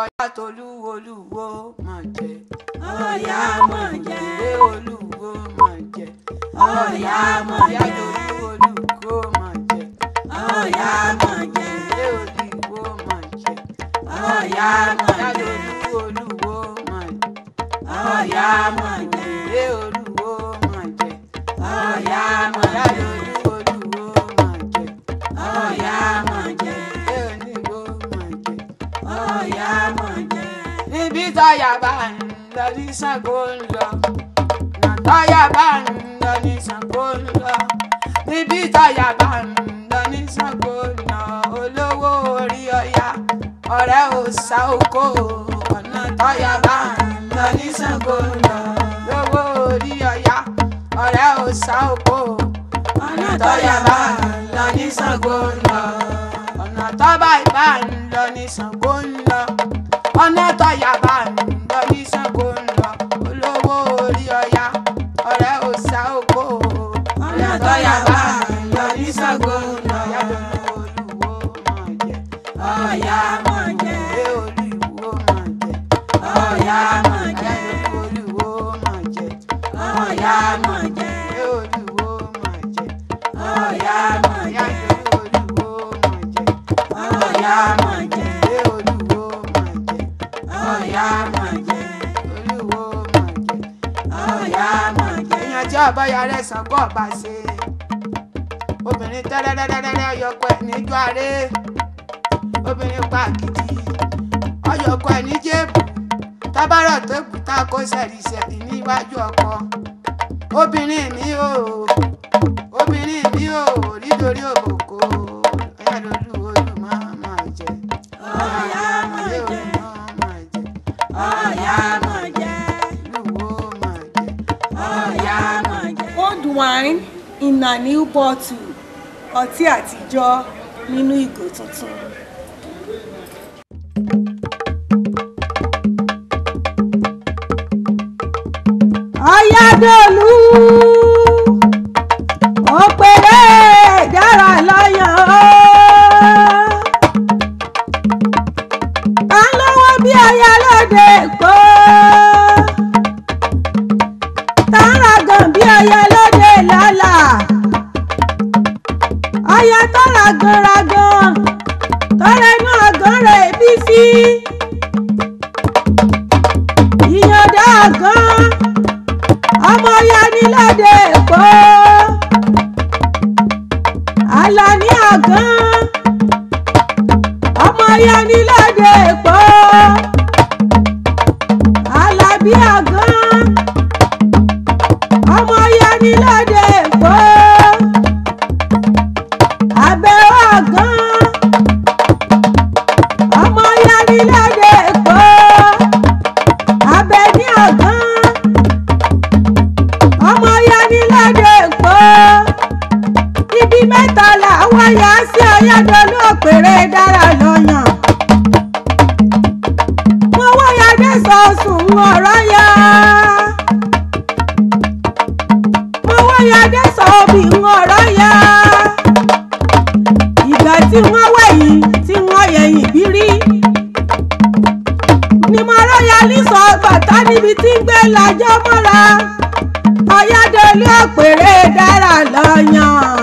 ọ̀yá tolú olúwo mọ̀ jẹ́ ọ̀yá mọ̀ jẹ́ ìwé olúwo mọ̀ jẹ́ ọ̀yá mọ̀ ọ̀yá jẹ́ tolú olúwo mọ̀ jẹ́ ọ̀yá mọ̀ jẹ́ ìwé olúwo mọ̀ jẹ́ ọ̀yá mọ̀ ọ̀yá jẹ́ tolú olúwo mọ̀ jẹ́ ọ̀yá mọ̀ jẹ́ ìwé olúwo mọ̀ jẹ́ ọ̀yá mọ̀ ọ̀yá jẹ́ tolú olúwo mọ̀ jẹ́ ọ̀yá mọ̀ jẹ́ ìwé olúwo mọ̀ jẹ́. ọ̀yá mọ̀ jẹ́ níbi táyà bá ń lọ ní Ṣàngó ń lọ nà táyà bá ń lọ ní Ṣàngó ń lọ níbi táyà bá ń lọ ní Ṣàngó ń lọ olówó orí ọya ọ̀rẹ́ ò sá oko ọ̀nà táyà bá ń lọ ní Ṣàngó ń lọ lówó orí ọya ọ̀rẹ́ ò sá oko ọ̀nà táyà bá ń lọ ní Ṣàngó ń lọ ọ̀nà tọ́ba ìbá ń lọ ní Ṣàngó ń lọ ọ̀nà tọ́yà bá ń lọ ní Ṣàngó ń lọ olówó orí ọya ọ̀rẹ́ òòṣà oko ọ̀nà tọ́yà bá ń lọ ní Ṣàngó ń lọ. ọ̀yá olúwo mọ̀ jẹ́ ọ̀yá mọ̀ jẹ́ ìwé olúwo mọ̀ jẹ́ ọ̀yá mọ̀ jẹ́ olúwo mọ̀ jẹ́ ọ̀yá mọ̀ jẹ́ ìwé olúwo mọ̀ jẹ́ ọ̀yá mọ̀ ọ̀yá jẹ́ olúwo mọ̀ jẹ́ ọ̀yá mọ̀ jẹ́ ìwé olúwo mọ̀ jẹ́ ọ̀yá mọ̀ jẹ́ olúwo mọ̀ jẹ́. ọ̀yá mọ̀ jẹ́ èèyàn tí ọba ya rẹ Ṣàngó ọba ṣe obìnrin tẹ́lẹ́lẹ́lẹ́lẹ́ ọyọkọ ẹ̀ níjọ́ aré obìnrin pa àkìtì ọyọkọ ẹ̀ ní jébù tábàrọ̀ tó kù tá a kó sẹ̀rìsẹ̀rì níwájú ọkọ obìnrin mi ò obìnrin mi ò nítorí òbòkó ọyá lólu olú máa máa jẹ ọ̀yá mọ̀ ilé jẹ́ olú máa máa jẹ ọ̀yá mọ̀ jẹ́ lúwo máa jẹ. ọ̀yá mọ̀ jẹ́. old wine in a new bottle ọtí àtijọ́ nínú ìgò tuntun. ọ̀yádọ́lù òpèrè dára lọ́yàn ó. à ń lọ́wọ́ bí aya lóde èkó. tá ń ragàn bí aya lóde lálà. aya tó ragàn ragàn tọrẹnu àgàn rẹ̀ bí sí. ìyànda àgàn ọmọ yanilẹ́dẹ̀ èkó alani àgán ọmọ yanilẹ́dẹ̀ èkó alábí àgán ọmọ yanilẹ́dẹ̀ èkó abẹ́wò àgán ọmọ yanilẹ́dẹ̀ èkó abẹ́ní àgán ọmọ yanilẹ́dẹ̀ èkó ibi mẹ́ta làwọn yà sí ọ̀yádọ́lú òpèrè dára lọ́yàn mo wáyàdé sọ̀sùn ọ̀rọ̀ yá mo wáyàdé sọ̀bì ọ̀rọ̀ yá ìgbà tí wọ́n wẹ̀yìn tí wọ́n yẹ̀yìn bírí ni mo rọ́yà ní sọ bàtà níbi tí ń gbé làjọ́ mọ́ra ọ̀yádọ́lú òpèrè dára lọ́yàn.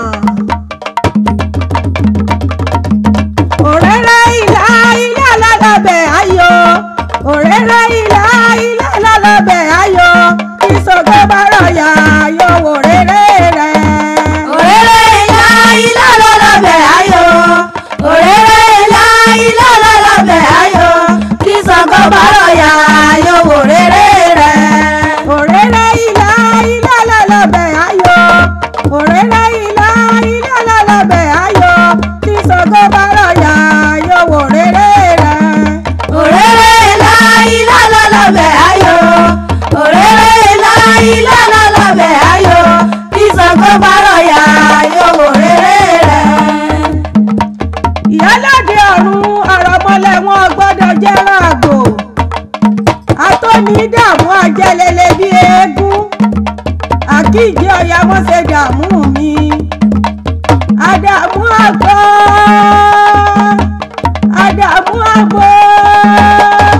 òréré ìlà ilé alálọ́bẹ̀ ayọ̀ òréré ìlà ilé alálọ́bẹ̀ ayọ̀ ìṣògo bárọ̀yà ayọ̀ òréré rẹ̀. òréré ilá ilá lọ́lọ́bẹ̀ ayọ̀ òréré ilá ilá lọ́lọ́bẹ̀ ayọ̀ kí Ṣàngó bárọ̀yà ayọ̀ òréré rẹ̀. òréré ìlà ilé alálọ́bẹ̀ ayọ̀ òréré ìlà ilé alálọ́bẹ̀ ayọ̀ ìṣògo bárọ̀yà ayọ̀ òréré rẹ̀. òréré ilá ilá lọ́lọ́bẹ̀ ayọ̀ òréré ilá ilá lọ́lọ́bẹ̀ ayọ̀ kí Ṣàngó bárọ̀yà ayọ̀ òréré rẹ̀. ìyálàdé ọ̀run ọ̀rọ̀mọlẹ̀ wọn gbọ́dọ̀ jẹ́rán àgbò atóní dààmú ajẹ́lẹ́lẹ́ bí eégún àkíjì ọ̀yà wọn ṣe dààmú mi àdàmú àgbò àdàmú àgbò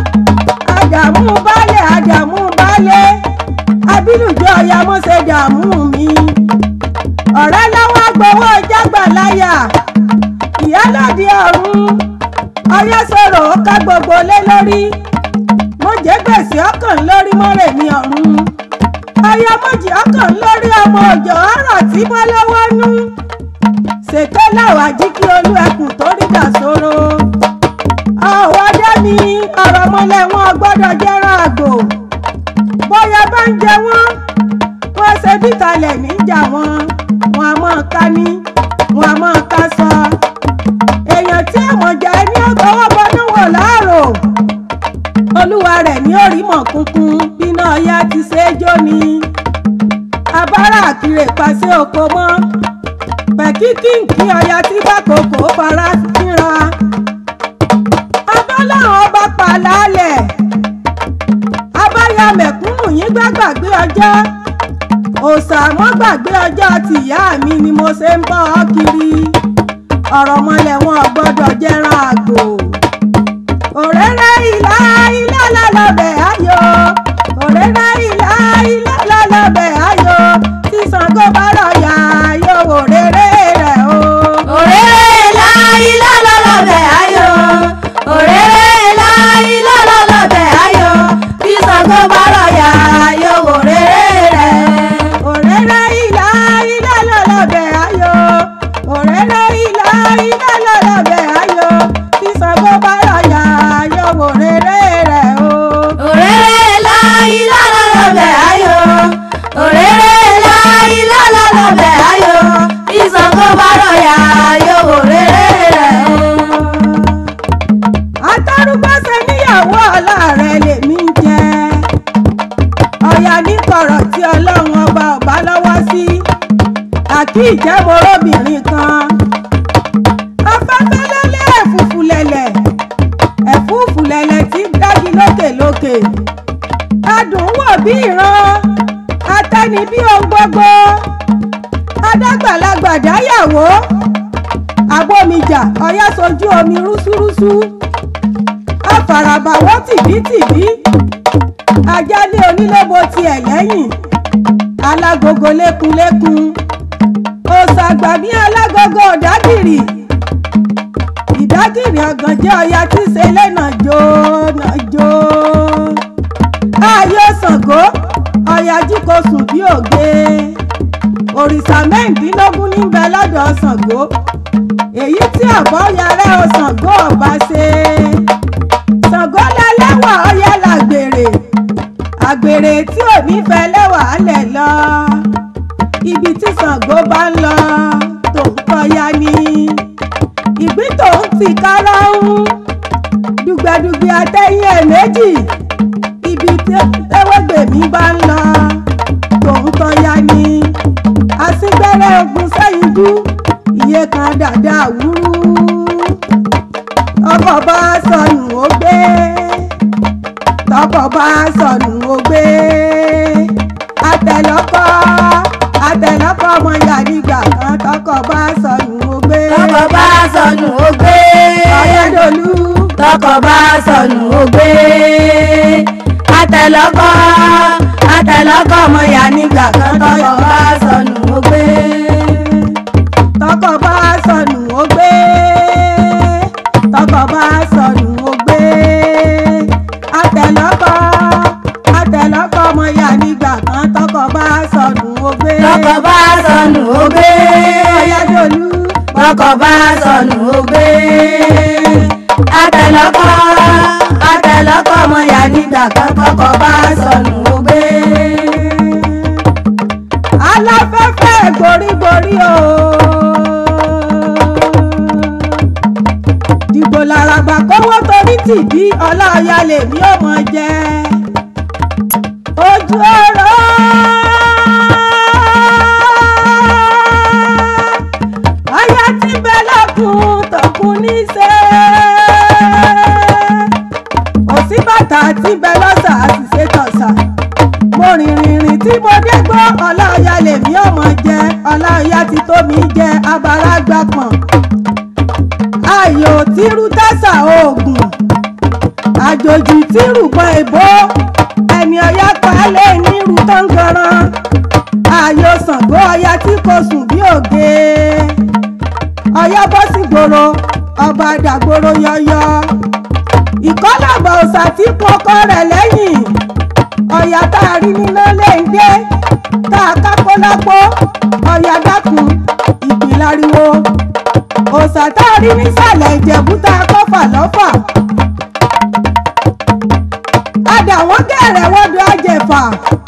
lórí mo jẹ́ gbèsè ọkàn lórí mọ́rẹ̀ mi ọ̀run aya mọ́jì ọkàn lórí ọmọ òjò ọ̀rọ̀ tí mo lọ́wọ́ nú ṣèké láwàjí kí olú ẹkùn tó rí dà sóró ọ̀wọ́ dé mi ọ̀rọ̀ mọ́lẹ̀ wọn gbọ́dọ̀ jẹ́rán àgbò bóyá bá ń jẹ wọ́n wọ́n ṣe bí kalẹ̀ níjà wọn wọn a máa ká ní wọn a máa ká sọ èèyàn tí àmọ̀jà ẹni ọ̀tọ̀wọ́ bọnú wò láàrò olúwa rẹ̀ ní òrímọ̀ kúnkún bíná ọyá ti ṣe é jó ni abára àkìrè pàṣẹ oko mọ́ pẹ̀kíkíǹkì ọya tí bá kòkó fara fínra abọ́láhàn ọba pàlálẹ̀ abáyá mẹ̀kúnnù yín gbàgbàgbé ọjọ́ òòṣà mọ́ gbàgbé ọjọ́ tìyá mi ni mo ṣe ń bọ́ ọ kiri ọ̀rọ̀ mọ́lẹ̀ wọn ò gbọ́dọ̀ jẹ́rán àgbò òréré ìlà ilé lọ́lọ́bẹ̀ ayọ̀ òréré ìlà ilé lọ́lọ́bẹ̀ ayọ̀ tí Ṣàngó bá rọ̀yà yóò wò réré rẹ̀ o. òréré ilá ilá lọ́lọ́bẹ̀ ayọ̀ òréré ilá ilá lọ́lọ́bẹ̀ ayọ̀ bí Ṣàngó bá rọ̀yà yóò wò rere rẹ̀. òréré ìlà ilé lọ́lọ́bẹ̀ ayọ̀ òréré ìlà ilé lọ́lọ́bẹ̀ ayọ̀ tí Ṣàngó bá rọ̀yà yóò wò réré rẹ̀ o. òréré ilá ilá lọ́lọ́bẹ̀ ayọ̀ òréré ilá ilá lọ́lọ́bẹ̀ ayọ̀ bí Ṣàngó bá rọ̀yà yóò wò rere rẹ̀. atárúgbọ́sẹ̀ níyàwó aláàrẹ lèmi ń jẹ ọ̀yà ní kọ̀rọ̀ tí ọlọ́run ọba ọba lọ́wọ́ sí àkí ìjẹ́mọ́rọ́bìnrin kan afẹ́fẹ́ lẹ́lẹ́ ẹ̀fúfú lẹ̀lẹ̀ ẹ̀fúfú lẹ̀lẹ̀ tí dági lókè lókè adùn wò bí ìran atẹ́ni bí ohun gbogbo adágbàlagbà dáyàwó abómijà ọ̀yá sojú omi rúsúrúsú afàràbàwọ́ tìbítìbí ajálé onílé-bo tiẹ̀ lẹ́yìn alágogo lékunlékun òṣàgbàmí alágogo ọ̀dágìrì ìdágìrì ọ̀gànjẹ́ ọ̀yá tí ṣe lẹ́nà jó nà jó ayé Ṣàngó ọ̀yá jí kò sùn bí òge òrìṣà mẹ́ǹdínlógún níbẹ̀ lọ́dọ̀ Ṣàngó èyí tí àbọ̀ yàrá o Ṣàngó ọba ṣe Ṣàngó lẹ́lẹ́wà ọyẹ́ làgbèrè àgbèrè tí ò ní fẹ́ lẹ́wà lẹ̀ lọ ibi tí Ṣàngó bá ń lọ tó ń kọyá ni ìgbín tó ń ti kára ń dùgbẹ̀dùgbẹ̀ àtẹ̀yìn ẹ̀ méjì ibi tí ewégbèmí bá ń lọ tó ń kọyá ni àsìgbẹ́rẹ́ ogun sẹ́yìn dú iye kan dàda wúrú ọkọ̀ bá sọnù ó gbé tọkọ̀ bá sọnù ó gbé àtẹ̀lọ́kọ̀ àtẹ̀lọ́kọ̀ ọmọ ìyá nígbà kan tọkọ̀ bá sọnù ó gbé tọkọ bá sọnù ó gbé. ọ̀yẹ́dọ̀lú tọkọ bá sọnù ó gbé. àtẹlọkọ àtẹlọkọ ọmọ ìyá nígbà kan tọkọ bá sọnù ó gbé. tọkọ̀ bá sọnù ó gbé tọkọ̀ bá sọnù ó gbé àtẹ̀lọ́kọ̀ àtẹ̀lọ́kọ̀ ọmọ ìyá nígbà kan tọkọ̀ bá sọnù ó gbé tọkọ bá sọnù ó gbé. ọ̀yẹ́dọ̀lú tọkọ bá sọnù ó gbé. àtẹlọkọ àtẹlọkọ ọmọ ìyá nígbà kan tọkọ bá sọnù ó gbé. aláfẹ́fẹ́ gborígborí o. dìbò làràgbà kówó torí tìbí ọláọyà lèmi ò mọ jẹ. ojú ọ̀rọ̀ ọyá tí bẹ lọkùn tọkùn níṣẹ́ òsì bàtà tí bẹ lọ́sà àṣìṣe tọ̀sà mo rìn rìn rìn tí mo dé gbọ́ ọláọyà lèmi ọmọ jẹ ọláọyà ti tó mi jẹ abara gbapọ̀n ayò tírú tásà oògùn àjòjì tírù pọn èbó ẹni ọyá palẹ̀ nírú tọ́ngànràn ayò Ṣàngó ọya tí kò sùn bí òge ọyá bọ́ sí gbòòrò ọba dàgbòrò yọyọ ìkọ́làbọ̀ òòṣà tí pọkọ rẹ̀ lẹ́yìn ọ̀yà tá a rí níná lè ń dé tá a kápó lápó ọ̀yà dákun ìgbìlariwo òòṣà tá a rí nísàlẹ̀ ìjẹ̀bú tá a kọ́fà lọ́fà adà wọ́n gẹ̀rẹ̀ wọ́dọ̀ àjẹfà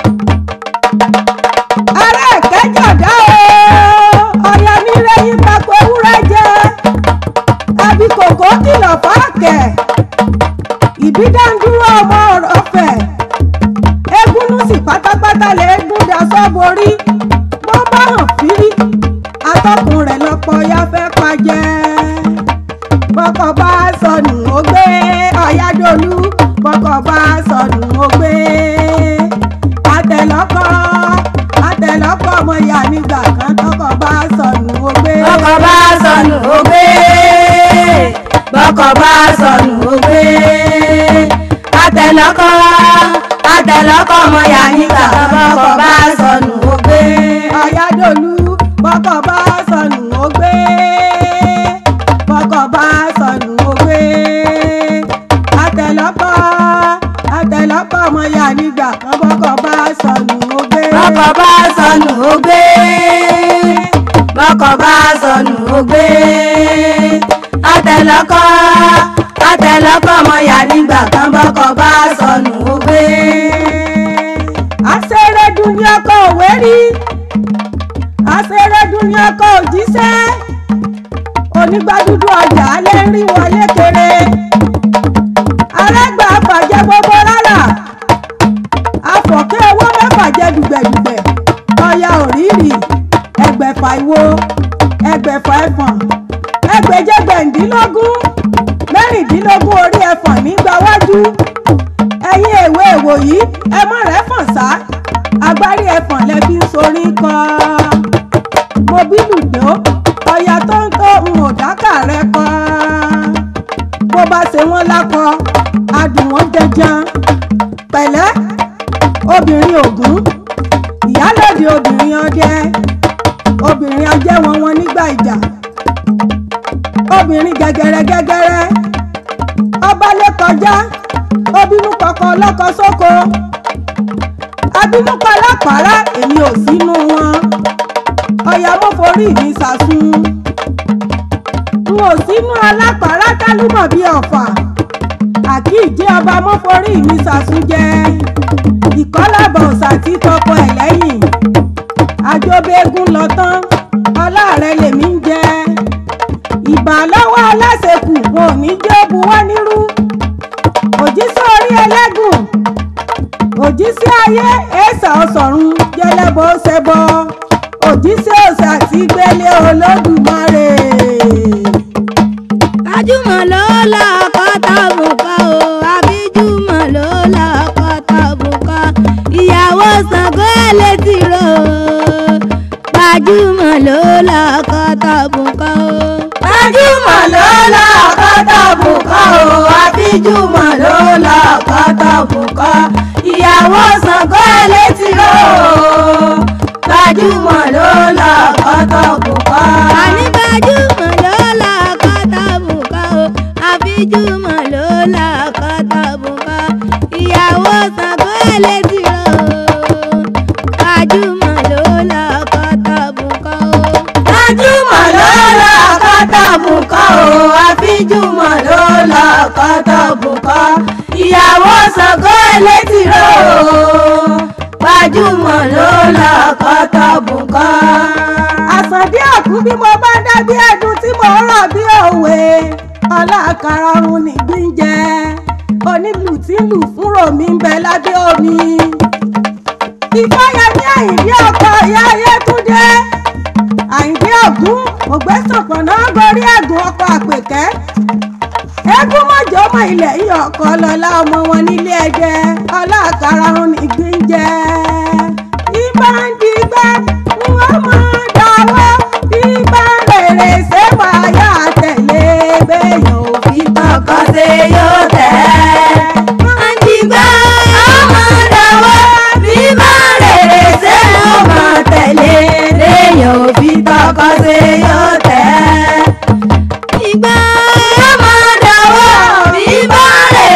ará ẹ̀kẹ́jọ̀dá o ọ̀yà nílé yín tako ewúrẹ́ jẹ àbí kòkó kìlọ̀ fáàkẹ́ ìbídàndúró ọmọ ọ̀fẹ́ egúnú sì pátápátá lè gún daṣọ borí bó bá hàn fírí atọ́kùn rẹ̀ lọ́pọ̀ ya fẹ́ pajẹ́ bọ́kọ̀ bá sọnù ó gbé ọ̀yádọ́lù bọ́kọ̀ bá sọnù ó gbé àtẹ̀lọ́kọ̀ àtẹ̀lọ́kọ̀ ọmọ ìyá nígbà kan tọkọ̀ bá sọnù ó gbé. bọ́kọ̀ bá sọnù ó gbé bọ́kọ̀ bá sọnù ó gbé àtẹ̀lọ́kọ̀ àtẹ̀lọ́kọ̀ ọmọ yà nígbà kan bọ́kọ̀ bá sọnù ó gbé. ọ̀yádọ́lù bọ́kọ̀ bá sọnù ó gbé bọ́kọ̀ bá sọnù ó gbé àtẹ̀lọ́kọ̀ àtẹ̀lọ́kọ̀ ọmọ ìyá nígbà kan bọ́kọ̀ bá sọnù ó gbé. bọ́kọ̀ bá sọnù ó gbé bọ́kọ̀ bá sọnù ó gbé àtẹ̀lọ́kọ̀ àtẹ̀lọ́kọ̀ ọmọ yà nígbà kan bọ́kọ̀ bá sọnù ó gbé. àṣẹrẹ́dùn ní ọkọ̀ òwe rí àṣẹrẹ́dùn ní ọkọ̀ òjíṣẹ́ onígbàdúdú ọjà alẹ́ ń rí wọlé kéré arẹ́gbà fàjẹ́ gbogbo rárá afọ̀kẹ́ owó mẹ́fà jẹ́ dùgbẹ̀dùgbẹ̀ ọya òrìrì ẹgbẹ̀fà ìwo ẹgbẹ̀fà ẹ̀fọ̀n ẹgbẹ̀jẹgbẹ̀ndínlógún mẹ́rìndínlógún orí ẹ̀fọ̀n nígbà wájú ẹ̀yin èwe èwò yìí ẹ mọ̀ rẹ́ fọ̀n sá agbárí ẹ̀fọ̀n lẹ fi ń sorí kọ́ mo bí lùdó ọ̀yà tó ń tó ń ò dákà rẹ kọ́ bó bá ṣe wọ́n lákọ adùn wọn jẹjan pẹ̀lẹ́ obìnrin ògún ìyálòdì obìnrin ọdẹ obìnrin ajẹ́wọ̀n wọn nígbà ìjà obìnrin gẹ́gẹ́rẹ́ gẹ́gẹ́rẹ́ ọba lè kọjá obínú kọkọ lọkọ sóko abínú palápàrá èmi ò sínú wọn ọyà mo forí mi sàsún n ò sínú alápàrá kálúmọ̀ bíi ọ̀fà àkíìjẹ́ ọba mo forí mi sàsún jẹ ìkọ́lábọ̀ ọ̀sà tí tọkọ ẹ̀ lẹ́yìn àjọbẹ́gun lọ tán ọlá rẹ lèmi ń jẹ ìbà lọ́wọ́ aláṣekù wọn ò ní jẹ́ buwọ́ nírú òjíṣẹ́ orí ẹlẹ́gùn òjíṣẹ́ ayé ẹ̀sà ọ̀sọ̀run jẹlẹ́bọ ṣẹbọ òjíṣẹ́ òsà tí gbélé olódùmarè. ajúmọ̀ ló lọ́kọ́ tàbùkọ́ o àbíjúmọ̀ ló lọ́kọ́ tàbùkọ́ ìyàwó Ṣàngó ẹlẹ́tì rò gbajúmọ̀ ló lọ́kọ́ tàbùkọ́ o. gbajúmọ̀ ló lọ́kọ́ tàbùkọ́ o àbíjúmọ̀ ló lọ́kọ́ tàbùkọ́ ìyàwó Ṣàngó ẹlẹ́tì rò gbajúmọ̀ ló lọ́kọ́ tàbùkọ́. àní gbajúmọ̀ ló lọ́kọ́ tàbùkọ́ o àbíjúmọ̀ ló lọ́kọ́ tàbùkọ́ ìyàwó Ṣàngó ẹlẹ́tì rò gbajúmọ̀ ló lọ́kọ́ tàbùkọ́ o. gbajúmọ̀ ló lọ́kọ́ tàbùkọ́ o àbíjúmọ̀ ló lọ́kọ́ tàbùkọ́ ìyàwó Ṣàngó ẹlẹ́tì rò gbajúmọ̀ ló lọ́kọ́ tàbùkọ́. àsàndí àkú bí mo bá dá bí ẹdun tí mo rọ̀ bí òwe ọlákàrà ọ̀run nìgbín jẹ onílù tí ń lù fún ròmí ń bẹ lábẹ́ omi ìfáyẹmí àyìndí ọkọ ìyá ayétúndé àyìndí ògún ògbésànpọ̀nà gorí ẹ̀gùn ọkọ̀ àpèkẹ́ eégún mọ̀jọ́ ọmọ ilẹ̀ yìí ọkọ̀ lọ́lá ọmọ wọn nílé ẹ̀jẹ̀ ọlákàrà ọ̀run nìgbín jẹ ìbá ń digbá wọ́n mọ̀ dáwọ́ ìbá rèrè ṣé wàá tẹ̀lé béèyàn òfin tọkọ ṣe yóò tẹ̀. àdìgbà ọmọ dáwọ́ bí bá rèrè ṣe ọmọ tẹ̀lé léèyàn òfin tọkọ ṣe yóò tẹ̀. ìgbà ọmọ dáwọ́ bí bá rèrè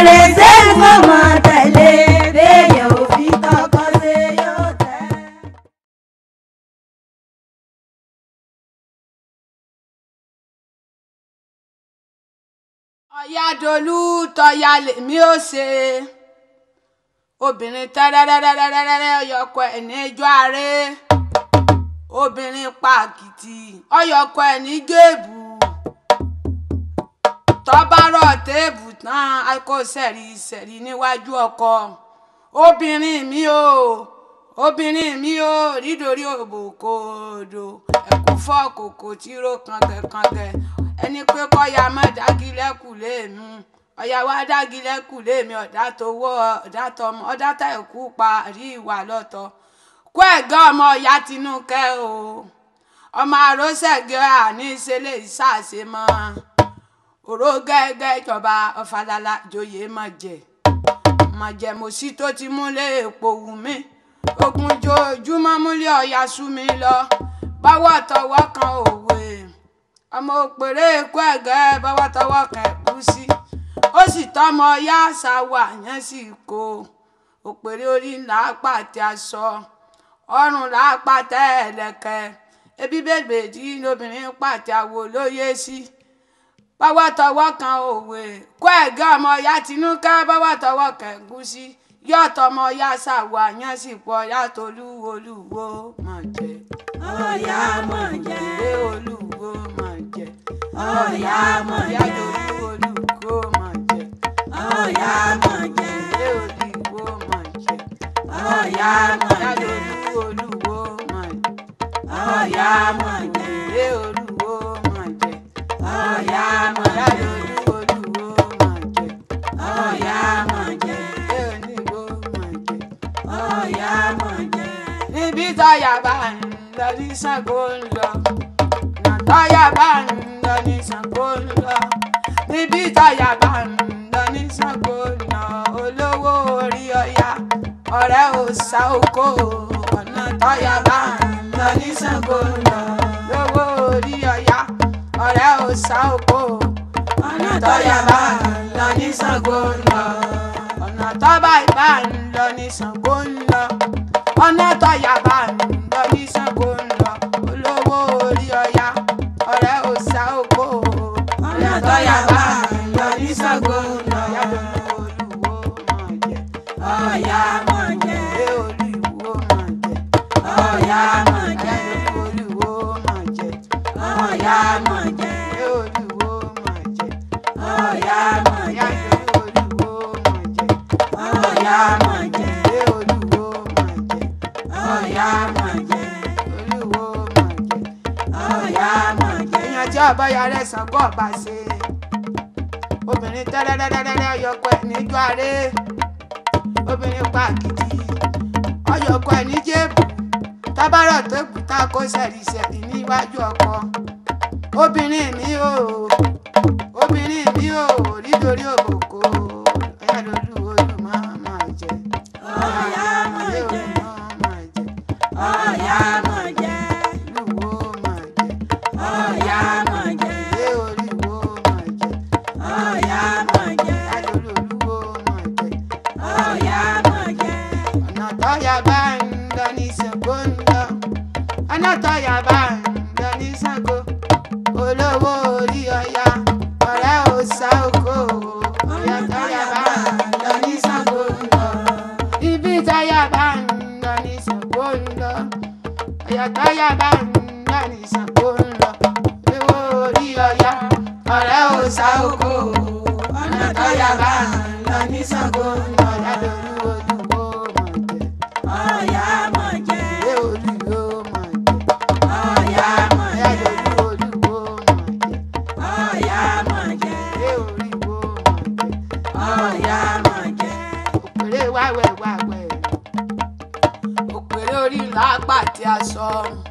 ọ̀yádolú tọ́ya lèmi ò ṣe obìnrin tẹ́rẹ́rẹ́rẹ́rẹ́rẹ́ ọyọkọ ẹ̀ níjọ́ ààrẹ obìnrin pàkìtì ọyọkọ ẹ̀ ní géèbù tọ́bárọ̀ téèbù tán kó sẹ̀rí sẹ̀rí níwájú ọkọ obìnrin mi o obìnrin mi o nítorí òbòkòdò ẹ̀kú fọ́ kòkò tí ro kàngẹ̀kàngẹ̀ ẹni pé kọ́ya má dágilẹ́kù léèmú ọ̀yà wa dágilẹ́kù léèmí ọ̀dà tó wọ́ ọ̀dà tọmọ ọ̀dà tá ẹ̀kú pa rí ìwà lọ́tọ̀ kó ẹ̀gá ọmọ ọ̀yà tinúkẹ́ o ọmọ àròsẹ̀gẹ́ àní ìṣẹ̀lẹ̀ ìṣàṣe mọ́ òró gẹ́gẹ́ ìjọba ọ̀fàlàlà joyè mọ̀jẹ̀ mọ̀jẹ̀ mọ̀sí tó ti múlẹ̀ èpò wù mí ogun jojúmọ́ múlẹ̀ ọ̀yà sú mi lọ báwọ̀ tọwọ́ kan òwe ọmọ òpèrè èkó ẹ̀gẹ́ báwọ̀ tọwọ́ kan ẹ̀gúsí ó sì tọmọ ọyá ṣàwà yẹn sì kó òpèrè orí ńlá pàtẹ aṣọ ọrùn là pàtẹ ẹlẹ́kẹ̀ ebi bèbè tí lóbìnrin pàtẹ àwò lóye sí báwọ̀ tọwọ́ kan òwe kó ẹ̀gẹ́ ọmọ ọyá tinúkẹ́ báwọ̀ tọwọ́ kan ẹ̀gúsí yọ̀tọ̀ ọmọ ọyá ṣàwà yẹn sì pọ̀ ọyá tolúwo olúwo mọ̀ jẹ́ ọ̀yá mọ̀ jẹ́ ìwé olúwo mọ̀ jẹ́ ọ̀yá mọ̀ ọyá jẹ́ tolúwo olúwo mọ̀ jẹ́ ọ̀yá mọ̀ jẹ́ ìwé olúwo mọ̀ jẹ́ ọ̀yá mọ̀ ọyá jẹ́ tolúwo olúwo mọ̀ jẹ́ ọ̀yá mọ̀ jẹ́ ìwé olúwo mọ̀ jẹ́ ọ̀yá mọ̀ ọyá jẹ́ tolúwo olúwo mọ̀ jẹ́ ọ̀yá mọ̀ jẹ́ ìwé olúwo mọ̀ jẹ́. ọ̀yá mọ̀ jẹ́ níbi táyà bá ń lọ ní Ṣàngó ń lọ nà táyà bá ń lọ ní Ṣàngó ń lọ níbi táyà bá ń lọ ní Ṣàngó ń lọ olówó orí ọya ọ̀rẹ́ ò sá oko ọ̀nà táyà bá ń lọ ní Ṣàngó ń lọ lówó orí ọya ọ̀rẹ́ ò sá oko ọ̀nà táyà bá ń lọ ní Ṣàngó ń lọ ọ̀nà tọ́ba ìbá ń lọ ní Ṣàngó ń lọ ọ̀nà tọ́yà bá ń lọ ní Ṣàngó ń lọ olówó orí ọya ọ̀rẹ́ òòṣà òkò ọ̀nà tọ́yà bá ń lọ ní Ṣàngó ń lọ ọ̀yá olúwo mọ̀ jẹ́ ọ̀yá mọ̀ jẹ́ ìwé olúwo mọ̀ jẹ́ ọ̀yá mọ̀ jẹ́ ìwé olúwo mọ̀ jẹ́ ọ̀yá mọ̀ ìyá jẹ́ olúwo mọ̀ jẹ́ ọ̀yá mọ̀ jẹ́ ìwé olúwo mọ̀ jẹ́ ọ̀yá mọ̀ jẹ́ olúwo mọ̀ jẹ́. ọ̀yá mọ̀ jẹ́ èèyàn tí ọba ya rẹ Ṣàngó ọba ṣe obìnrin tẹ́rẹ́rẹ́rẹ́rẹ́ ọyọkọ ẹ̀ níjọ́ àárẹ̀ obìnrin pàkìtì ọyọkọ ẹ̀ ní jébù tábàrọ̀ tó kù tá a kó sẹ̀rìsẹ̀rì níwájú ọkọ obìnrin mi ò obìnrin mi ò nítorí òbòkó ẹ̀yà lólu olùmọ̀ máa jẹ ọ̀yá mọ̀ jẹ́ máa jẹ ọ̀yá mọ̀ jẹ́ olùwò máa jẹ ọ̀yá mọ̀ jẹ́ ilé olùwò máa jẹ. ọ̀yá mọ̀ jẹ́ Adolúwo mọ̀ jẹ́. ọ̀yá mọ̀ jẹ́ ọ̀nà tọ́yà bá ń lọ ní Ṣàngó ń lọ. ọ̀nà tọ́yà bá ń lọ ní Ṣàngó. olówó orí ọya ọ̀rẹ́ òòṣà oko. ọ̀nà tọ́yà bá ń lọ ní Ṣàngó ń lọ. ibi tọ́yà bá ń lọ ní Ṣàngó ń lọ. ọ̀yà tọ́yà bá ń lọ ní Ṣàngó ń lọ. olówó orí ọya ọ̀rẹ́ òòṣà oko. ọ̀nà tọ́yà bá ń lọ ní Ṣàngó ń lọ. Adolúwo olúwo mọ̀ jẹ́. ọ̀yá mọ̀ jẹ́ Ilé olúwo mọ̀ jẹ́. ọ̀yá mọ̀ Ẹ̀yà jẹ́ lolú olúwo mọ̀ jẹ́. ọ̀yá mọ̀ jẹ́ Ilé olúwo mọ̀ jẹ́. ọ̀yá mọ̀ jẹ́ Òpèrè wáwẹ̀ wáwẹ̀. Òpèrè orí làápà tí a sọ.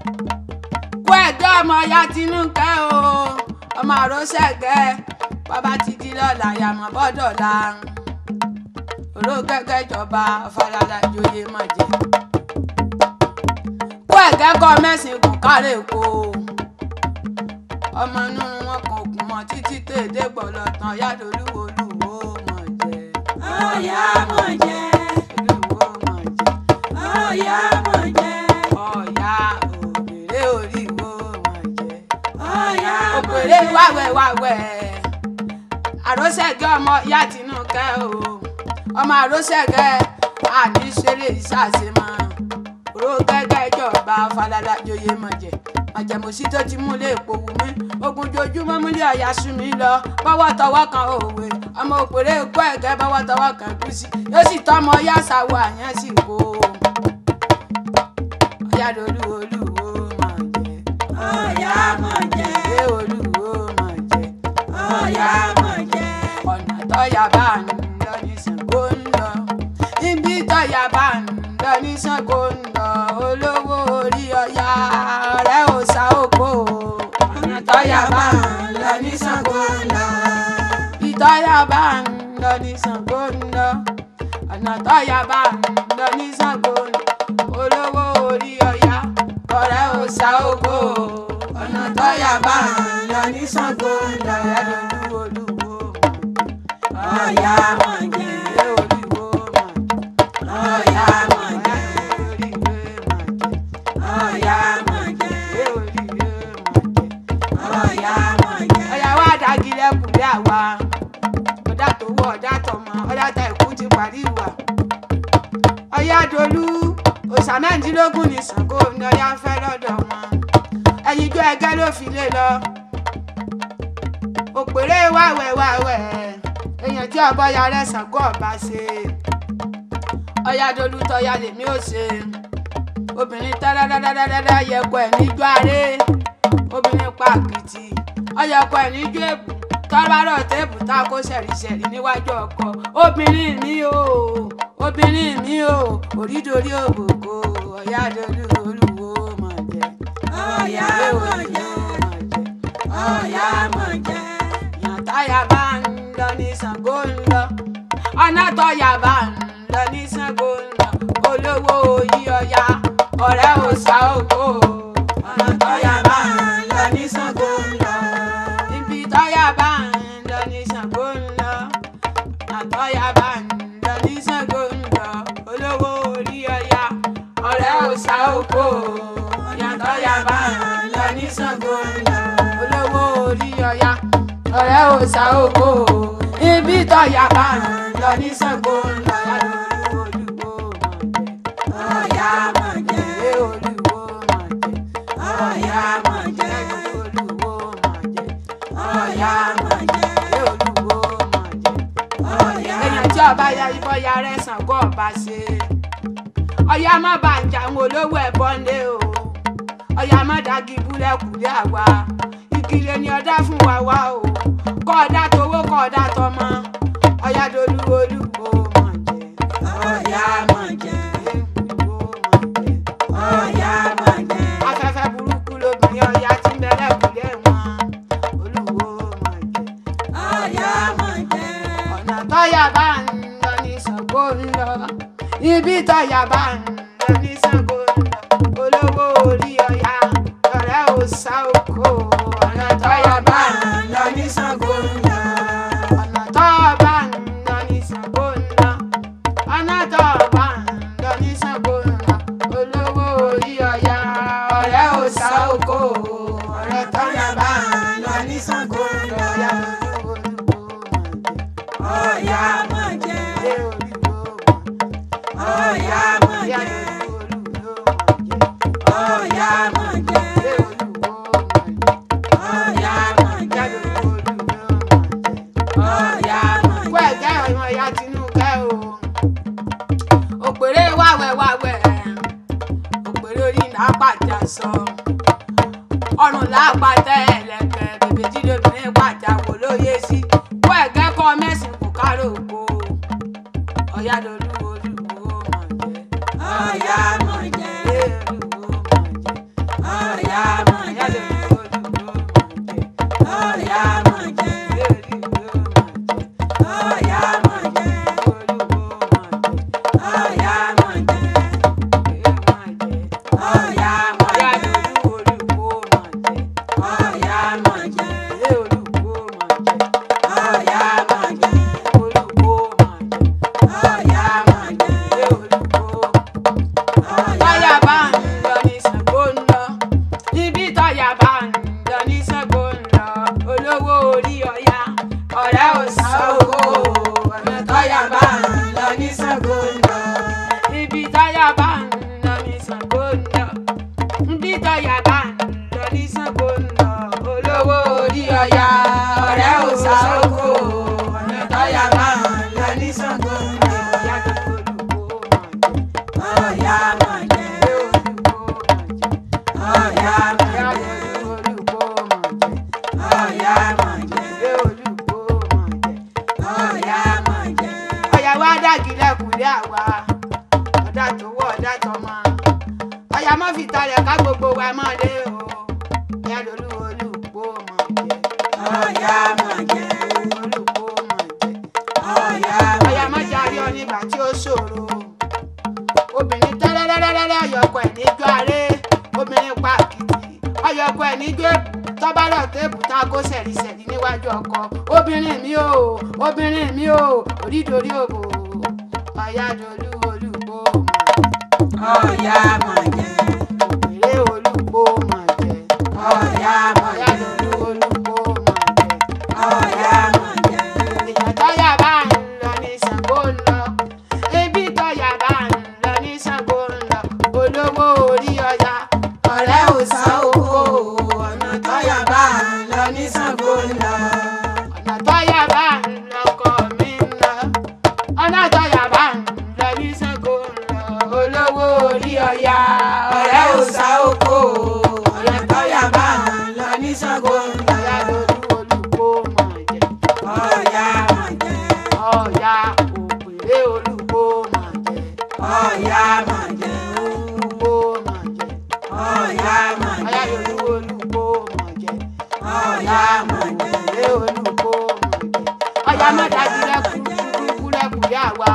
Kó ẹ̀dọ́ ọmọ ya Tinúkẹ́ o. Ọmọ àròsẹ̀gẹ́. Bàbá ti di lọ́la yàmọ̀ bọ́dọ̀ la. Òró gẹ́gẹ́ jọba Fàlàlà ìjòyè mọ̀ jẹ́. Kó ẹ̀gẹ́ kọ́ mẹ́sìn kù kárẹ̀ kó. Ọmọ inú wọn kan ògùn mọ́ títí tèdè gbọ̀lọ̀ tán yádolúwo olúwo mọ̀ jẹ́. ọ̀yá mọ̀ jẹ́ Olúwo mọ̀ jẹ́. ọ̀yá mọ̀ jẹ́ Ọ̀yá òbèrè oríwo mọ̀ jẹ́. ọ̀yá mọ̀ Òpèrè jẹ́ wáwẹ̀ wáwẹ̀. àrósẹ̀gẹ́ ọmọ ìyá tinúkẹ́ o ọmọ àrósẹ̀gẹ́ àníṣeré ìṣàṣemọ́ òró gẹ́gẹ́ ìjọba falada joyè mọ̀jẹ̀ mọ̀jẹ̀mọ̀sí tó ti mú lé èpo wù mí ogun jojúmọ́ múlẹ̀ ọ̀yà sún mi lọ bọ́wọ́ tọwọ́ kan òwe ọmọ òpèrè kó ẹ̀gẹ́ bọ́wọ́ tọwọ́ kan gúúsì yóò sì tọ́mọ yàsáwó àyàn sì kó ọ̀yà lólu olúwo mọ̀jẹ̀ ọ̀yá mọ̀ jẹ́ ẹ olúwo mọ̀jẹ̀ ọ̀yá mọ̀ jẹ́ ọ̀nà tọ́yà bá ń lọ ní Ṣàngó ń lọ ibi tọ́yà bá ń lọ ní Ṣàngó ń lọ olówó orí ọ̀yà ọ̀rẹ́ ò sá òkò ọ̀nà tọ́yà bá ń lọ ní Ṣàngó ń lọ ibi tọ́yà bá ń lọ ní Ṣàngó ń lọ ọ̀nà tọ́yà bá ń lọ ní Ṣàngó ń lọ olówó orí ọ̀yà ọ̀rẹ́ ò sá òkò ọ̀nà tọ́yà bá ń lọ ní Ṣàngó ń lọ ẹ̀ lólu olúwo ọ̀yá mọ̀ jẹ́ ọ̀yá mọ̀ jẹ́ ọ̀yá mọ̀ jẹ́ ọ̀yá mọ̀ jẹ́ ọ̀yà wa dàgìlẹ̀ kùlẹ̀ àwa ọ̀dà tó wọ̀ ọ̀dà tọmọ ọ̀dà tá ìkú ti parí ìwà ọ̀yà dolú òòṣà mẹ́rìndínlógún ní Ṣàngó ní ọ̀yà ń fẹ́ lọ́dọ̀ wọn ẹ̀yìn ijó ẹgẹ́ ló fi lé lọ òpèrè wàwẹ̀ wàwẹ̀ èèyàn tí ọbọ̀ ya rẹ̀ Ṣàngó ọba ṣe ọ̀yà dolú tọ́ya lèmi ò ṣe obìnrin tẹ́lẹ́dẹ́dẹ́dẹ́dẹ́ yẹ̀kọ́ ẹ̀ níjọ́ àárẹ̀ obìnrin pa àkìtì ọyọkọ ẹ̀ níjọ́ èbù tọ́lárọ̀ téèpù tá a kó ṣẹ̀rìṣẹ̀rì níwájú ọkọ obìnrin mi o obìnrin mi o orídorí òbòkó ọ̀yá dolú olúwo mọ̀ jẹ́ ọ̀yá mọ̀ jẹ́ ọ̀yá mọ̀ jẹ́ yàn táyà bá ń lọ ní Ṣàngó ń lọ ọ̀nà tọ́yà bá ń lọ ní Ṣàngó ń lọ olówó oyí ọya ọ̀rẹ́ òòṣà ògo ọ̀nà tọ́yà bá ń lọ ní Ṣàngó ń lọ ibi tọ́yà bá ń lọ ní Ṣàngó ń lọ ọ̀nà tọ́yà bá ń lọ ní Ṣàngó ń lọ olówó orí ọya ọ̀rẹ́ òòṣà ògo ọ̀nà tọ́yà bá ń lọ ní Ṣàngó ń lọ olówó orí ọya ọ̀rẹ́ òòṣà ògo ibi tọ́yà bá ń lọ ní Ṣàngó ń lọ olówó olúwo mọ̀jẹ̀ ọ̀yá mọ̀ jẹ́ ẹ olúwo mọ̀jẹ̀ ọ̀yá mọ̀ jẹ́ olúwo mọ̀jẹ̀ ọ̀yá mọ̀ jẹ́ ẹ olúwo mọ̀jẹ̀ ọ̀yá èèyàn tí ọba ya ibọ̀ ya rẹ̀ Ṣàngó ọba ṣe ọ̀yá má bá ń jà àwọn olówó ẹ̀bọ ńlẹ̀ o ọ̀yá má dàgí búlẹ̀kùlẹ̀ àwa ìkìlẹ̀ ni ọ̀dá fún wa wá o kọ́ ọ̀dá towó kọ́ ọ̀dá tọmọ ọ̀yá dolú olúwo mọ̀jẹ̀ ọ̀yá mọ̀ jẹ́ olúwo mọ̀jẹ̀ ọ̀yá mọ̀ jẹ́ afẹ́fẹ́ burúkú lobìnrin ọ̀yá tí ń bẹ̀rẹ̀ kùlẹ̀ wọn olúwo mọ̀jẹ̀ ọ̀yá mọ̀ jẹ́ ọ̀nà tọ́yà bá ń lọ ní Ṣàngó ń lọ ibi tọ́yà bá ń lọ ní Ṣàngó ń lọ olówó orí ọ̀yà ọ̀rẹ́ òòṣà òkò ọ̀nà tọ́yà bá ń lọ ní Ṣàngó ń lọ ọ̀nà tọ́yà bá ń lọ ní Ṣàngó ń lọ ọ̀nà tọ́yà bá ń lọ ní Ṣàngó ń lọ olówó orí ọ̀yà ọ̀rẹ́ òòṣà òkò ọ̀nà tọ́yà bá ń lọ ní Ṣàngó ń lọ ọ̀yà olúwo mọ̀jẹ̀. ọ̀yá mọ̀ jẹ́ ọ̀yá mọ̀ jẹ́ ọ̀yá mọ̀ jẹ́ ọ̀yá mọ̀ jẹ́ ọ̀yá mọ̀ jẹ́ òpèrè wàwẹ̀ wàwẹ̀ òpèrè orí làápàjà sọ ọrùn làápàtẹ ẹlẹ́kẹ̀ bèbè jílóbìnrin pàjà wò lóye sí kó ẹ̀gẹ́ kọ́ mẹ́sìn kò kárò oko ọ̀yá lolú olúwo mọ̀ jẹ́ ọ̀yá mọ̀ jẹ́ olúwo mọ̀ jẹ́ ọ̀yá mọ̀ ọ̀yá jẹ́ lolú olúwo mọ̀ jẹ́ ọ̀yá mọ̀ jẹ́ olúwo mọ̀ jẹ́ ọ̀yá mọ̀ jẹ́ olúwo mọ̀ jẹ́. ọ̀yá mọ̀ jẹ́ ọ̀yá mọ̀ jẹ́ ọ̀yá mọ̀ jẹ́ ọ̀yá mọ̀ jẹ́ ọ̀yá mọ̀ jẹ́ Ṣàngó ń lọ. Ibi táyà bá ń lọ ní Ṣàngó ń lọ. Ibi táyà bá ń lọ ní Ṣàngó ń lọ. Olówó orí ọya ọ̀rẹ́ ò sá oko. Ọ̀nà táyà bá ń lọ ní Ṣàngó ń lọ. Ìyá tó olùkó mọ̀ jẹ́. Ọ̀yá máa Ìyá jẹ́. tó olùkó mọ̀ jẹ́. Ọ̀yá máa jẹ́. Ìyá olùkó mọ̀ jẹ́. Ọ̀yá máa jẹ́. ọ̀yà wa dàgí lẹ́kùnlé àwa ọ̀dà tó wọ̀ ọ̀dà tó mọ́ ọ̀yà má fi talẹ̀ ká gbogbo wa mọ́ lé o ìyá lolú olùkó mọ̀ jẹ́ Ọ̀yá máa jẹ́. olùkó mọ̀ jẹ́ Ọ̀yá ọ̀yà má máa jarí ọ nígbà tí ó ṣòro obìnrin tẹ́lẹ́lẹ́lẹ́lẹ́ ọ̀yọ̀kọ̀ ẹ̀ níjọ́ aré obìnrin pa àkìtì ọ̀yọ̀kọ̀ ẹ̀ níjọ́ èbù tọ́bálọ̀ téèpù tá a kó sẹ̀rìsẹ̀rì níwájú ọkọ obìnrin mi ò obìnrin mi ò orídorí òbò ọ̀yà dolú olùkó mọ̀ Ọ̀yá máa jẹ́. òpèrè olùkó mọ̀ jẹ́ Ọ̀yá máa ọ̀yà jẹ́. dolú olùkó mọ̀ jẹ́. Ọ̀yá máa jẹ́. èèyàn tọ́yà bá ń lọ ní Ṣàngó ń lọ ebi tọ́yà bá ń lọ ní Ṣàngó ń lọ olówó orí ọya ọ̀rẹ́ ò sá oko ọ̀nà tọ́yà bá ń lọ ní Ṣàngó ń lọ ọ̀nà tọ́yà bá ń lọ kọ́ mi ń lọ ọ̀nà tọ́yà bá ń lọ ní Ṣàngó ń lọ olówó orí ọya ọ̀rẹ́ ò sá oko ọ̀nà tọ́yà bá ń lọ ní Ṣàngó ń lọ ọ̀yà lórí olùkó mọ̀ jẹ́ Ọ̀yá máa jẹ́. ọ̀yà òpèrè olùkó mà jẹ́ Ọ̀yá máa jẹ́. olùkó mà jẹ́ Ọ̀yá máa ọ̀yà jẹ́. yorùbá olùkó mà jẹ́ Ọ̀yá máa jẹ́. òpèrè olùkó mà jẹ́ ọ̀yà má dájú lẹ́kùn kúkú lẹ́kùn yá wa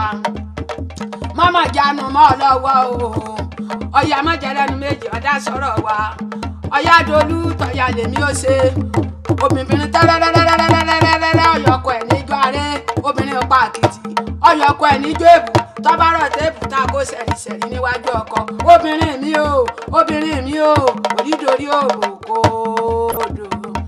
mọ́mọ́ jánu mọ́ ọ lọ́wọ́ o ọ̀yà má jẹ́ lẹ́nu méjì ọ̀dà sọ̀rọ̀ wa ọ̀yà dolú tọ̀yà lèmi ó ṣe obìnrin tẹ́lẹ́lẹ́lẹ́lẹ́lẹ́lẹ́lẹ́ ọ̀yọ̀kọ̀ ẹ̀ níjọ́ arẹ́ obìnrin pa àkìtì ọ̀yọ̀kọ̀ ẹ̀ níjọ́ èbù tọ́bárọ̀ téèpù tá a kó sẹ̀rìsẹ̀rì níwájú ọkọ obìnrin mi o obìnrin mi o onídòrí òrùkó odò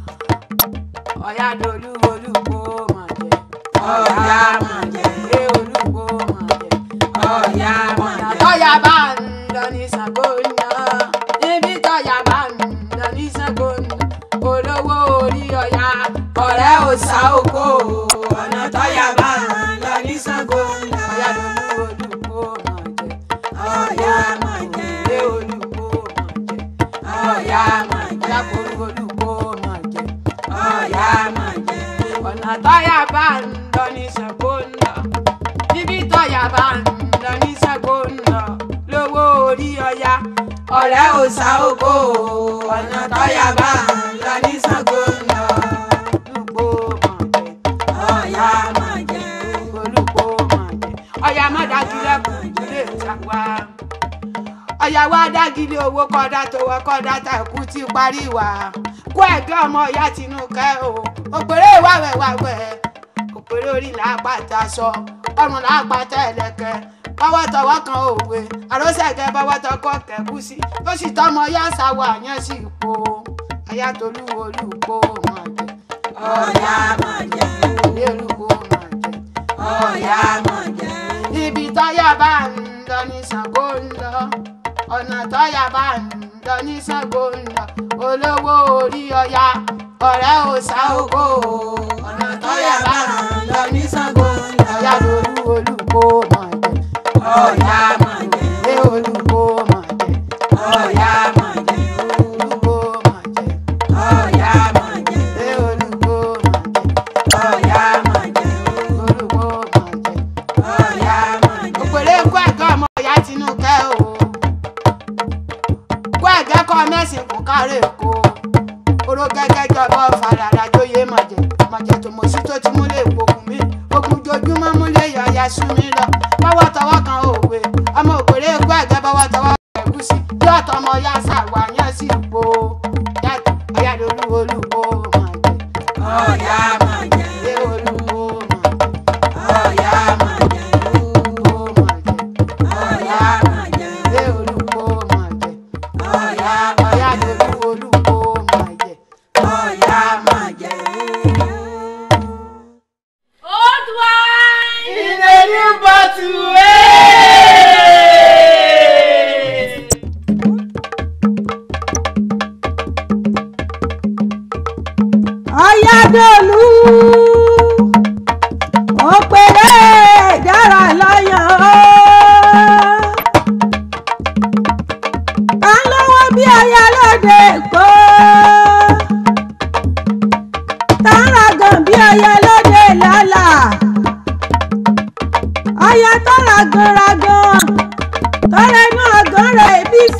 ọ̀yà dolú olùkó mà jẹ́ Ọ̀yá máa jẹ́. ẹ olùkó mà jẹ́ Ọ̀yá máa jẹ́. tọ́yà bá ń lọ ní Ṣàngó ń lọ ibi tọ́yà bá ń lọ ní Ṣàngó ń lọ olówó orí ọ̀yà ọ̀rẹ́ ò sá oko Ọ̀nà tọ́yà bá ń lọ ní Ṣàngó ń lọ. ọ̀yà lolú olùkó mà jẹ́ Ọ̀yá máa jẹ́. ilé olùkó mà jẹ́ Ọ̀yá máa jẹ́. lákòókò olùkó mà jẹ́ Ọ̀yá máa jẹ́. ọ̀nà tọ́yà bá ń lọ ní Ṣàngó ń lọ ibi tọ́yà bá ń lọ ní Ṣàngó ń lọ lówó orí ọ̀yà Ọ̀rẹ́ ò sá oko. Ọ̀nà tọ́yà bá ń lọ ní Ṣàngó ń lọ. olùkó mà jẹ́. Ọ̀yá máa jẹ́. olùkó mà jẹ́ ọ̀yà má dágilẹ̀ kù ilé ìta wa ọ̀yà wa dágilẹ̀ owó kọ́dá tó wọ kọ́dá tá ẹ̀kú ti parí wa kó ẹ̀gbẹ́ ọmọ ìyá tinúkẹ́ o òpèrè wàwẹ̀ wàwẹ̀ òpèrè orí làápàtà sọ ọrùn làápàtà ẹ̀lẹ́kẹ́ bọ́wọ́ tọwọ́ kan òwe àròsẹ̀kẹ́ bọ́wọ́ tọkọ kẹ̀kú sí ó sì tọmọ yá sáwọ àyàn sí ipò ọ̀yà tolú olùkó mà jẹ́ Ọ̀yá máa jẹ́. ilé olùkó mà jẹ́ Ọ̀yá máa jẹ́. ibi tọ́yà bá ń lọ ní Ṣàngó ń lọ ọ̀nà tọ́yà bá ń lọ ní Ṣàngó ń lọ olówó orí ọya ọ̀rẹ́ ò sá oko ọ̀nà tọ́yà bá ń lọ ní Ṣàngó ń lọ ọ̀yà lórí olùkó mà jẹ́ Ọ̀yá máa jẹ́. ilé olùkó mà jẹ́ Ọ̀yá máa jẹ́. olùkó mà jẹ́ Ọ̀yá máa jẹ́. ilé olùkó mà jẹ́ Ọ̀yá máa jẹ́. olùkó mà jẹ́. Ọ̀yá máa jẹ́. òpèrè kó ẹ̀gẹ́ ọmọ ìyá tinúkẹ́ o kó ẹ̀gẹ́ kọ́ mẹ́sìn kún kárẹ̀ èkó oró gẹ́gẹ́ jọba ọ̀fàràrà jóye mọ̀jẹ̀ mọ̀jẹ̀ tó mọ̀ sí tó ti múlẹ̀ ìpòkùn mi ogun jojúmọ́ múlẹ̀ yọ̀ọ̀yà sún mi lọ bọ́wọ́ tọwọ́ kan òwe ọmọ òpèrè kó ẹ̀gẹ́ bọ́wọ́ tọwọ́ ẹ̀gúsí bí ọ̀tọ̀ ọmọ ya ṣàwáyán sí ipò ọ̀yà lolú olùkó mọ̀jẹ̀ Ọ̀yá máa jẹ́. ilé olùkó mọ̀jẹ̀ Ọ̀yá máa jẹ́. olùkó mọ̀jẹ̀. Ọ̀yá máa jẹ́. ilé olùkó mà jẹ́ Ọ̀yá ọ̀yá lórí olùkó mà jẹ́. Ọ̀yá máa jẹ́. Old wine! In a new bottle,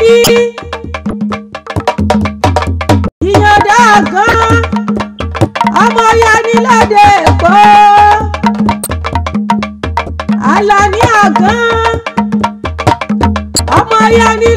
gidi ìyànda gan ọmọ yaniládé èkó Àlàní àgán ọmọ yani